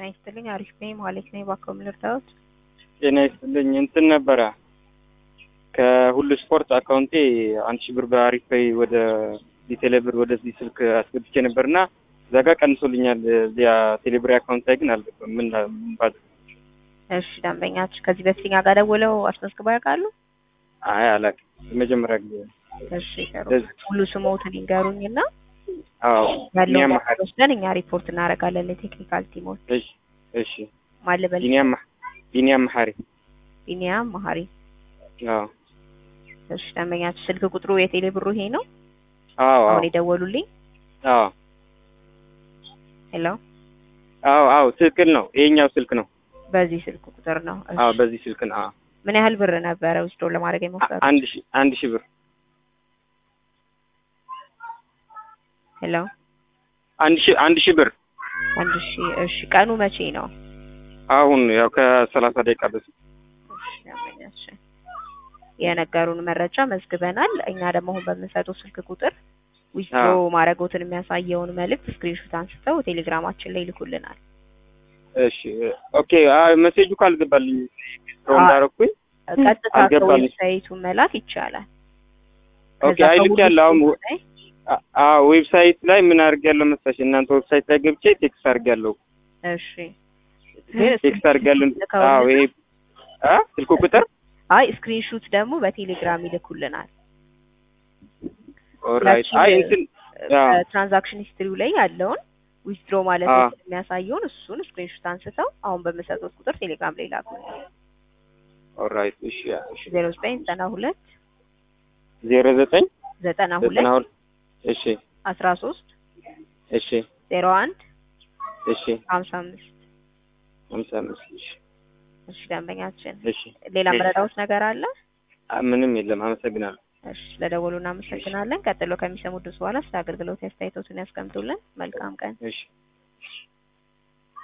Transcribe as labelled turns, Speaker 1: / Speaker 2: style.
Speaker 1: ይስጥልኝ። አሪፍ ነኝ። ማለት ነኝ። እባክዎ ምን ልርዳዎት?
Speaker 2: ጤና ይስጥልኝ። እንትን ነበረ ከሁሉ ስፖርት አካውንቴ አንድ ሺህ ብር በአሪፍ ፔይ ወደ ቴሌብር ወደዚህ ስልክ አስገብቼ ነበርና እዛ ጋር ቀንሶልኛል። እዚያ ቴሌብር አካውንት ላይ ግን አልገባም። ምን ባል
Speaker 1: እሺ ደንበኛችሁ ከዚህ በፊት እኛ ጋር ደውለው አስመዝግበው ያውቃሉ?
Speaker 2: አይ አላውቅም። የመጀመሪያ ጊዜ ነው።
Speaker 1: እሺ ጥሩ።
Speaker 2: ለዚህ-
Speaker 1: ሙሉ ስሞትን ይንገሩኝና
Speaker 2: አዎ
Speaker 1: ያለውን
Speaker 2: ቢኒያም
Speaker 1: ነገር
Speaker 2: መሐሪ።
Speaker 1: ወስደን እኛ ሪፖርት እናደርጋለን ለቴክኒካል ቲሞች።
Speaker 2: እሺ እሺ
Speaker 1: ማለበል
Speaker 2: ቢኒያም መሐ- ቢኒያም መሐሪ።
Speaker 1: ቢኒያም መሐሪ።
Speaker 2: አዎ
Speaker 1: እሺ ደንበኛችሁ ስልክ ቁጥሩ የቴሌ ብሩ ይሄ ነው?
Speaker 2: አዎ አዎ
Speaker 1: አሁን የደወሉልኝ?
Speaker 2: አዎ
Speaker 1: ሄሎ
Speaker 2: አዎ አዎ ትክክል ነው። ይሄኛው ስልክ ነው።
Speaker 1: በዚህ ስልክ ቁጥር ነው። እሺ።
Speaker 2: አዎ በዚህ ስልክ ነው። አዎ
Speaker 1: ምን ያህል ብር ነበረ ውስዶ ለማድረግ የሞከሩት?
Speaker 2: አንድ ሺህ አንድ ሺህ ብር
Speaker 1: ሄሎ
Speaker 2: አንድ ሺህ አንድ ሺህ ብር
Speaker 1: አንድ ሺህ እሺ። ቀኑ መቼ ነው?
Speaker 2: አሁን ያው ከሰላሳ ደቂቃ በፊት
Speaker 1: እሺ ደንበኛችን የነገሩን መረጃ መዝግበናል። እኛ ደግሞ አሁን በምንሰጠው ስልክ ቁጥር ዊዝድሮ
Speaker 2: አዎ።
Speaker 1: ማድረጎትን የሚያሳየውን መልእክት ስክሪንሾት አንስተው ቴሌግራማችን ላይ ይልኩልናል።
Speaker 2: እሺ ኦኬ። አይ ሜሴጁ ካልገባልኝ ሮ
Speaker 1: አዎ።
Speaker 2: እንዳረኩኝ
Speaker 1: ቀጥታ
Speaker 2: አልገባልኝ።
Speaker 1: ከዌብሳይቱ መላክ ይቻላል።
Speaker 2: ኦኬ።
Speaker 1: ከዛ
Speaker 2: አይ ልክ
Speaker 1: ከሁሉ
Speaker 2: ያለ አሁን
Speaker 1: ስልክ ላይ
Speaker 2: አ- አዎ ዌብሳይት ላይ ምን አድርጌያለሁ መሰለሽ እናንተ ዌብሳይት ላይ ገብቼ ቴክስት አድርጌያለሁ
Speaker 1: እሺ ግን
Speaker 2: ቴክስት አድርጌያለሁ።
Speaker 1: ልከውልናል?
Speaker 2: አዎ ይሄ አ ስልኩ ቁጥር
Speaker 1: አይ ስክሪንሹት ደግሞ በቴሌግራም ይልኩልናል።
Speaker 2: ኦራይት።
Speaker 1: ያቺን
Speaker 2: አይ እንትን አዎ
Speaker 1: ትራንዛክሽን ሂስትሪው ላይ ያለውን ዊዝድሮ ማለት
Speaker 2: አዎ።
Speaker 1: የሚያሳየውን እሱን ስክሪንሹት አንስተው አሁን በምሰጡት ቁጥር ቴሌግራም ላይ ላኩልናል።
Speaker 2: ኦራይት። እሺ እሺ
Speaker 1: ዜሮ ዘጠኝ ዘጠና ሁለት
Speaker 2: ዜሮ ዘጠኝ
Speaker 1: ዘጠና
Speaker 2: ዘጠና
Speaker 1: ሁለት
Speaker 2: ሁለት እሺ
Speaker 1: አስራ ሶስት
Speaker 2: እሺ
Speaker 1: ዜሮ አንድ
Speaker 2: እሺ
Speaker 1: ሀምሳ አምስት
Speaker 2: ሃምሳ አምስት እሺ
Speaker 1: እሺ ደንበኛችን
Speaker 2: እሺ
Speaker 1: ሌላ
Speaker 2: እሺ።
Speaker 1: መረዳዎት ነገር አለ?
Speaker 2: አ- ምንም የለም። አመሰግናለሁ።
Speaker 1: እሺ ስለደወሉ እናመሰግናለን። ቀጥሎ ከሚሰሙት ድምፅ በኋላ ስለ አገልግሎት አስተያየቶትን ያስቀምጡልን። መልካም ቀን።
Speaker 2: እሺ